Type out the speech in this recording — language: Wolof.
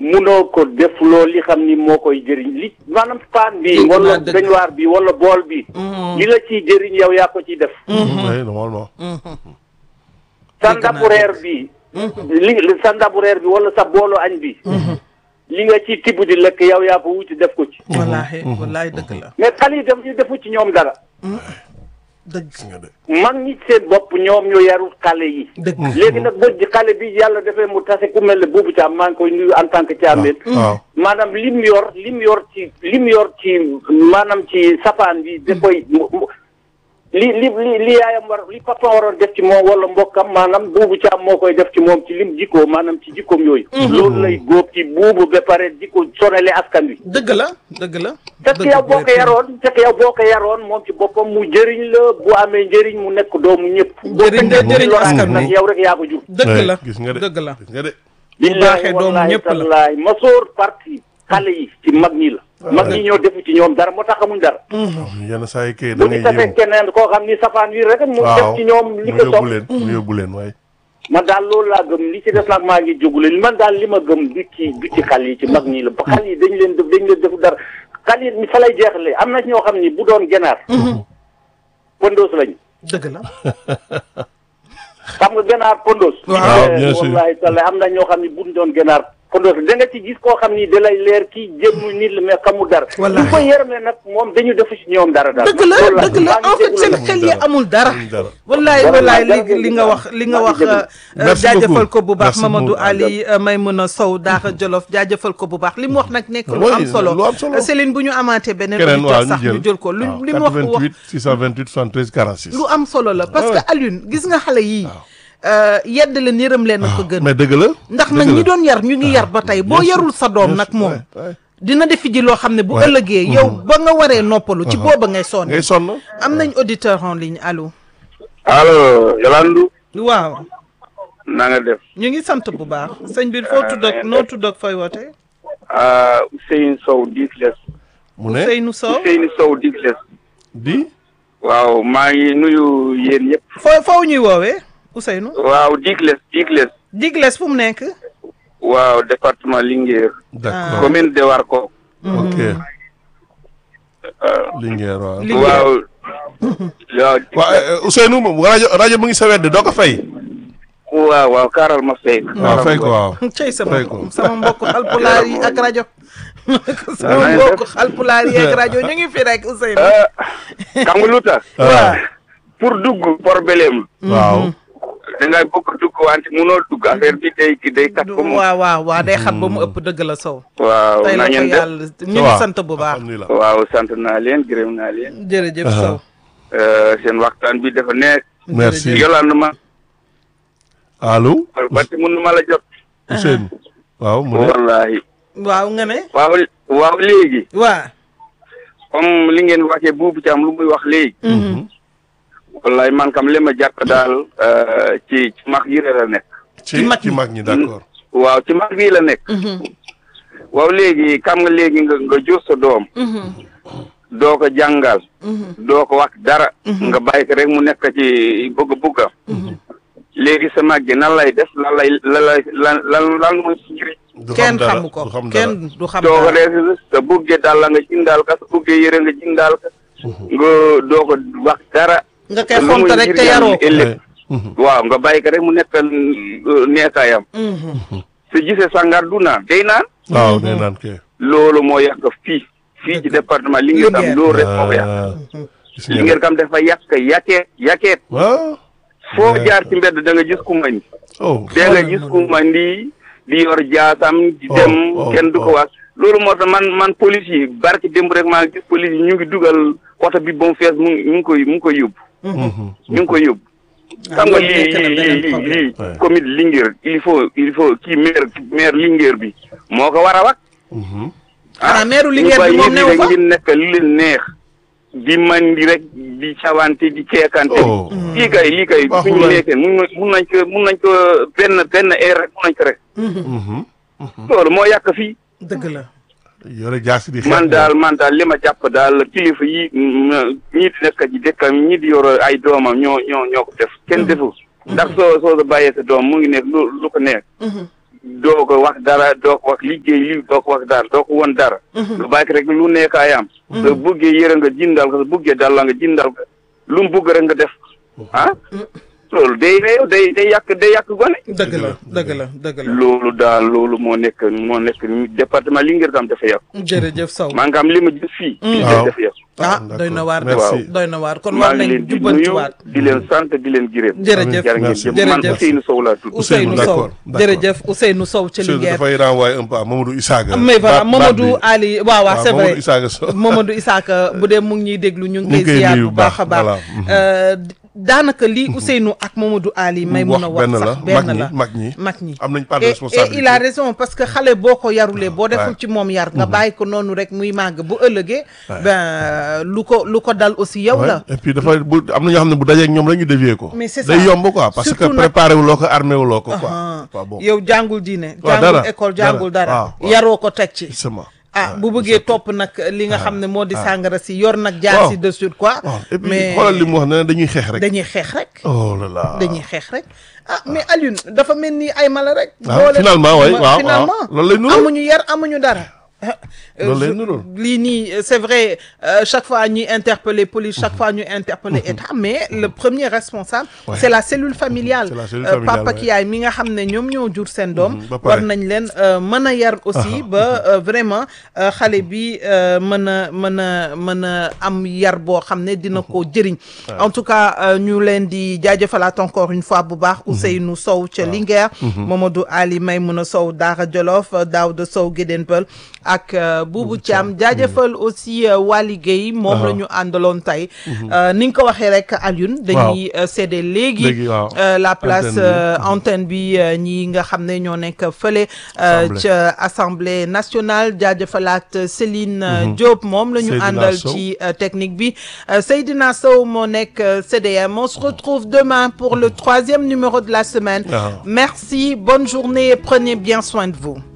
munoo ko def loo li xam ni moo koy jëriñ li maanaam paan bi Dégg wala naa dëgg. bañuwaar bi wala bool bi li la ciy jëriñ yow yaa ko ciy def oui normalement. sa ndabu reer bi li li- sa ndabu reer bi wala sa boolu añ bi li nga ci tibb di lekk yow yaa ko wuti def ko ci wallaahi wallaahi dëgg la mais xale yi dem ñu defu ci ñoom dara dëgg gis nga de. mag ñi seen bopp ñoom ñoo yarul xale yi dëgg léegi nag boo ji xale bi yàlla defee mu tase ku mel ne boobu caam maa ngi koy nuyu en tant que caameen waaw maanaam lim yor lim yor ci lim yor ci maanaam ci sapaan bi da koy mu- mu- li li li li yaayam war li papa waroon def ci moom wala mbokkam maanaam buubu caam moo koy def ci moom ci lim jikkoo maanaam ci jikkoom yooyu loolu lay góob ci buubu ba pare di ko sonale askan wi dëgg la dëgg la fekk yow boo ko yaroon fekk yow boo ko yaroon moom ci boppam mu jëriñ la bu amee njëriñ mu nekk doomu ñëpp Njëriñ la, njëriñ askan wi. nag yow rek yaa ko jur dëgg Ouais, la gis nga de dëgg la gis nga de. bu baaxee doomu ñëpp la wallaay masoor parti xale yi ci mag ñi la mag ñi ñoo defu ci ñoom dara moo tax xamuñ dara yenn saa yi kay da bu ngay ñu tafee jéem. keneen koo xam ni safaan wi rek mu def waaw ci ñoom li mu ko yóbbu sopp leen mu yóbbu leen waaye. man daal loolu laa gëm li ci des nag maa ngi jógule man daal li ma gëm du ci du ci xale yi ci mag ñi la ba xale yi dañ leen def dañ leen defu dara xale yi mi fa lay jeexle am na ñoo xam ni bu doon genaar pondoos lañu dëgg la xam nga ganaar pondos Waaw, bien sûr. wallahi taala am na ñoo xam ne buñ doon ganaar pondos da nga ci gis koo xam ni da lay leer kii jëmmu nit la mais xamul dara Wallahi. ñu ko yërmee nag moom dañu defu ci ñoom dara daal dëgg la loolu laa dëgg la maa ngi en fait jégalu seen nag. xel yi amul dara Amul dara. wallaay Dara wallaay dara li li nga wax li nga maa wax ngi jégalu. euh, Merci jaajëfal beaucoup. ko bu baax Merci Mamadou beaucoup. Ali euh, Maymuna Sow Daara Jolof jaajëfal ko bu baax li mu wax nag nekk lu Oui, am solo lu am solo. Euh, Céline bu ñu amaatee beneen keneen auditeur waaw sax ñu jël ñu jël ko lu waaw, li mu wax wax 88 628 73 46. lu am solo la parce que Ouais. Alioune gis nga xale yii euh, yedd leen yërëm leen a ko gën mais dëgg la. ndax dëgg nag la. ñi doon yar ñu ngi yar ba tey boo bien sûr, yarul sa doom bien nag sûr, moom ouais, ouais. dina defi ji loo xam ne bu Ouais. ëllëgee yow ba nga waree noppalu ci booba ngay sonn ngay sonn. am nañ auditeur en ligne allo allo Yolandu waaw na nga def ñu ngi sant bu baax sëñ bi foo tudd ak noo tudd ak fooy woote ah Ousseynou Sow Digles mu ne Seynou Sow Ousseynou Sow Digles di. waaw maa ngi nuyu yéen ñëpp foo foo ñuy woowee Ousseynou waaw Digles Digles Digles fu mu nekk waaw département Linguère d'accord commune de Warko ok. Linguère waaw. Linguère. waaw waaw waaw eh, Ousseynou moom rajo rajo mu ngi sa wedd doo ko fay. waaw waaw kaaral ma fay waaw fay ko waaw. cey sama Fay ko. sama mbokk xalpulaar yi ak rajo sama na ngeen mbokk def? xalpulaar yi ak rajo ñu ngi fi rek Ousseynou ah xam nga lu tax waaw. pour dugg problème waaw. da ngay bëgg dugg wante munoo dugg affaire bi day day kat ko mu waaw waaw waaw day xat ba mu ëpp dëgg la Sow waaw tey na la ko ngeen def yàlla ñu ngi sant bu baax alhamdulilah. waaw sant naa leen gërëm naa leen jërëjëf Aha. Sow Euh, seen waxtaan bi dafa nekk merci. Yolande ma allo. parce que mënu ma la jot Ousseynou. waaw mu ne. wallahi waaw nga ne waaw waaw léegi waa comme li ngeen waxee buubu ci am lu muy wax léegi wallahi man kam li ma jàpp daal euh, ci ci mag yi la nekk ci mag ci ñi. mag ñi d'accord. waaw ci mag yi la nekk waaw léegi xam nga léegi nga nga jur sa doom doo ko jàngal doo ko wax dara nga bàyyi ko rek mu nekk ci bëgg-bëggam léegi sa mag gi nan lay def lan lay lan lay lan lan lan mooy si njëriñ du xam kenn dara, xamu ko du xam dara. kenn du xam doo ko dara def sa buggee daal la nga jëndaal ka sa buggee yëre nga jëndaal ka nga doo ko wax dara nga koy lu muy xonta rek te njëriñam yaroo ko ëllëg Ouais. Mhm. waaw nga bàyyi ko rek mu nekkal neekaayam su gisee sangar du naan day naan waaw nee naan kay. loolu moo yàq fii fii ci département Linguère tam Linguère. loolu rek moo ko yàq Ah, gis nga Linguère kam dafa yàq yakeet yakeet waaw. foo jaar ci mbedd da nga gis ku mandi oh. da nga gis ku mandi di yor jaasam di Oh, dem oh, kenn du ko oh. wax loolu moo tax man man police yi barki démb rek maa ngi gis police yi ñu ngi dugal oto bi ba mu fees mu ngi mu ngi koy mu ngi koy yóbbu Mhm. ñu ngi koy yóbbu xam nga loolu lii nekk na lii beneen lii problème. lii Ouais. commune Linguère il faut il faut kii maire maire Linguère bi moo ko war a wax Mhm. xanaa meeru Linguère bi moom ñu newu bàyyi fa nit ñi nekk lu leen neex di mandi rek di cawante di ceekante Oh. lii kay lii kay Baaxul suñu waay. nekkee mun na mun nañ ko mun nañ ko benn benn air rek mun nañ ko rek Mhm. loolu moo yàq fii dëgg la yore jaasi di xeex man daal man daal li ma jàpp daal kilifa yi mm, ñii di nekk ci dëkkam ñii di yor ay doomam ñoo ñoo ñoo ko def kenn defu ndax soo soo ko bàyyee sa doom mu ngi nekk lu lu ko nekk doo ko wax dara doo ko wax liggéey li doo ko wax dara doo ko won dara nga bàyyi ko rek lu nekk ay am soo buggee yëre nga jindal ko soo buggee dalla nga jindal ko lu mu bugg rek nga def ah loolu day réew day day yàq day yàq gone dëgg la dëgg la dëgg la loolu daal loolu moo nekk moo nekk département Linguère tam dafa yàqu jërëjëf Sow maanaam li ma gis fii fii Waaw. dafa yàqu ah d'accord. doy na waar de Merci. doy na waar kon maa war ngi nañ leen di nuyu jubbantiwaat di leen sant di leen gërëm jërëjëf jërë ngeen Merci. jëf man Jërëjëf. Ousseynou Sow laa tudd Ousseynou Sow d'accord, d'accord. jërëjëf Ousseynou Sow ca Seydou Linguère dafay renvoyer un peu à Mamadou Isaaga. mais voilà Baat- baat Mamadou bi. Ali waaw waaw c'est vrai Mamadou Isaaga Sow. Mamadou Isaka bu dee mu ngi ñuy déglu ñu ngi Ñu ngi koy koy ziar nuyu bu bu baax a baax, baax voilà. Euh, daanaka lii Ousseynou ak Mamadou Ali may mun a wax benn sax la benn mag ñi la mag ñi mag ñi am nañ part de et, et responsabilité il a raison parce que xale boo ko yarulee boo deful Ouais. ci moom yar nga bàyyi ko noonu rek muy màgg bu ëllëgee ben lu ko lu ko dal aussi yow Ouais. la et puis dafay bu am na ñoo xam ne bu dajee ak ñoom rek ñu dévier ko. Mais c'est day ça. yomb quoi parce que Surtout nag- préparé wuloo ko armé wuloo ko quoi. Ah. Pas bon. yow jàngul diine Waaw, jàngul dara, école dara. jàngul dara Waaw, waaw. yaroo ko teg ci Justement. ah Ouais, bu bëggee topp nag li nga xam ne moo di sàngara si yor nag jaar Waaw. si de suite quoi waaw et puis mais xoolal li mu wax ne dañuy xeex rek. dañuy xeex rek oh là là. dañuy xeex rek ah mais Alioune dafa mel ni ay mala rek. Ah, boole- finalement, ouais, ma- waaw, finalement waaw. Loolu lay nuru. amuñu yar amuñu dara. Ah, euh, Loolu lay je- nuru. lii nii euh, c'est vrai euh, chaque fois ñuy interpeller police chaque fois ñuy interpeller état mais le premier responsable. Ouais. c'est la cellule familiale. C'est la cellule Euh, familiale, papa ouais. ki yaay mi nga xam ne ñoom ñoo jur seen doom. Mhm, ba pare. war nañ leen euh, mën a yar aussi ba euh, vraiment euh, xale bi euh, mën a mën a mën a am yar boo xam ne dina ko jëriñ. en tout cas euh, ñu leen di jaajëfalaat encore une fois bu baax Ousseynou Sow ca Linguère. Mamadou Ali Maymouna Sow Daara Jolof Daouda Sow Guédén Peul ak euh, Boubou Thiam jaajëfal aussi euh, Wali Guèye moom la ñu àndaloon tey. Euh, ni nga ko waxee rek Alioune. dañuy euh, cédé léegi. Léegi, waaw. euh, la place Antenne bi. euh, antenne bi euh, ñi nga xam ne ñoo nekk fële euh, Assemblée. ca assemblée nationale jaajëfalaat Céline euh, Diop moom la ñu Seydina àndal Sow. ci euh, technique bi Euh, Seydina Sow moo nekk euh, CDM on se retrouve demain pour le troisième numéro de la semaine Ah. merci bonne journée et prenez bien soin de vous